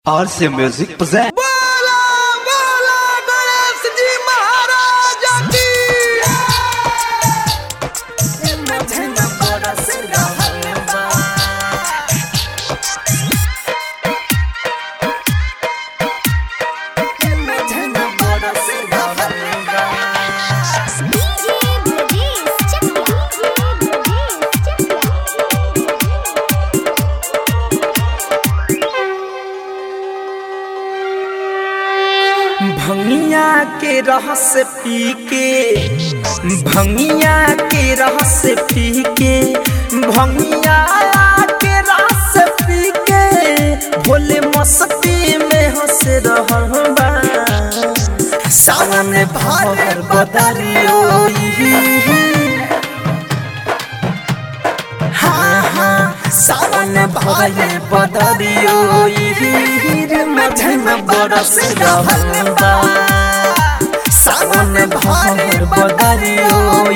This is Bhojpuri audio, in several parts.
RC Music presents. बोला बोला गणेश जी महाराज की DJ Brajesh Chakla. DJ Brajesh भंगिया के रस पी के भंगिया के रस पी के भंगिया के रस पी के भोले मस्ती में हंस रहल बा सावन भर बदरियो हाँ हाँ सावन भर बदरियो मझन बरस रहल बा सावन भर बदरियो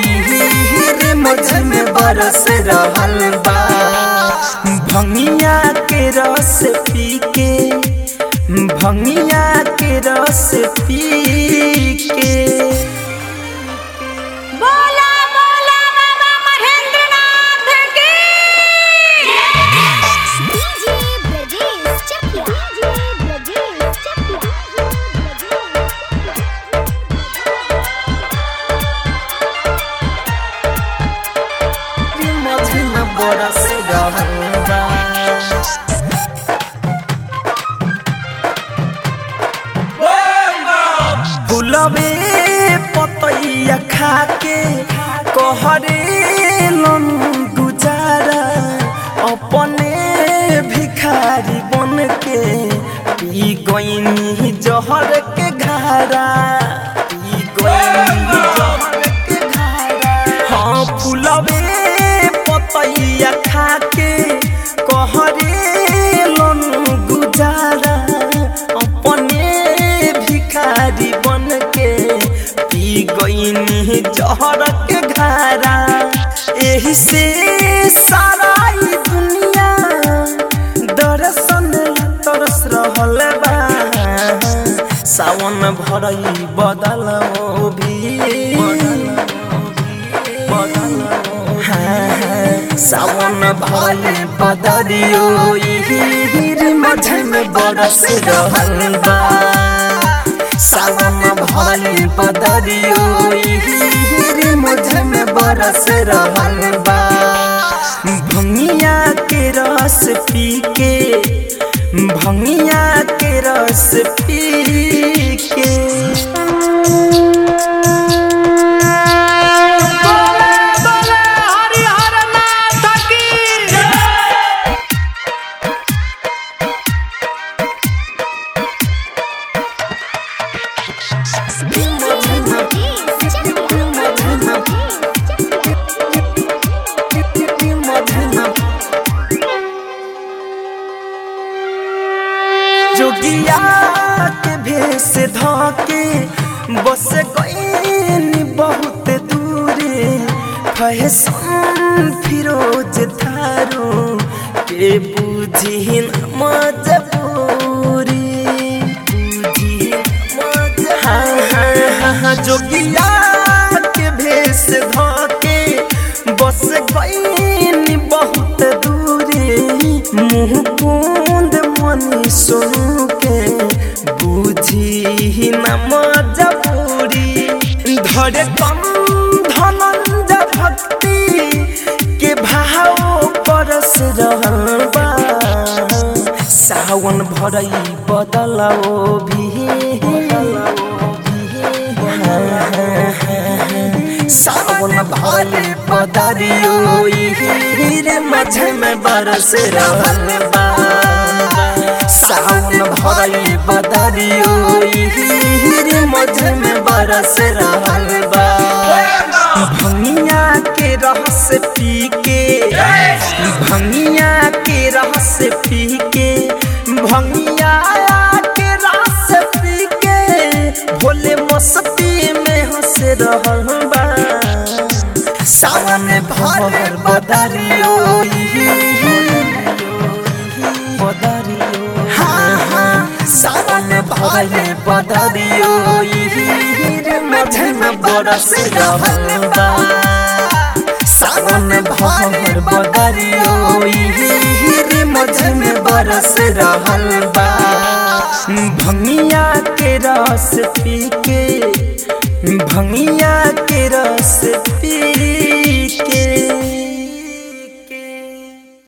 मझन बरस रहल बा भंगिया के रस पी के भंगिया के रस पी के बोला बोला बाबा महेंद्रनाथ की DJ Brajesh Chakla. DJ Brajesh मझन बरस रहल बा फुलबे पतैया खाके कहरे लन गुजारा अपने भिखारी बन के पी गईनी जहर के घारा पी गईनी जहर के घारा हाँ फुलबे पतैया खाके कहरे लन गुजारा अपने भिखारी बन के पी गईनी जहर के घारा एही से सारा ई दुनिया दर्शन ला तरस रहल बा सावन भरई बदल भी सावन भले बदरियो मझन बरस रहल बा सावन भले बदरियो मझन बरस रहल बा भंगिया के रस पी के भंगिया के रस पी के जोगिया के भेष धके बस गईनी बहुत दूरे फैशन फिरोज थारो के बुझी न मजबूरी बुझी न मज- हाँ हाँ हाँ हाँ जोगिया के भेष धके बस गईनी बहुत दूरे मुँह कुंद मनी सुन के बुझी न मजबूरी धरे कम धनंज भक्ति के भाव परस रहल बा सावन भरई बदलाओ भी सावन भले बदरियो रे मझ में बरस रहल बा सावन भरई बदरियो रे मझ में बरस रहल बा भंगिया के रस पी के भंगिया के रस पी के भंगिया के रस पी के भोले मस्ती में हंस रहल बा सावन भर बदरियो बदरियो हाँ हाँ भरले बदरियो हीर मझे में बरस रहल बा सावन भर बदरियो हीर मझे में बरस रहल बा भंगिया के रस पी के भंगिया के रस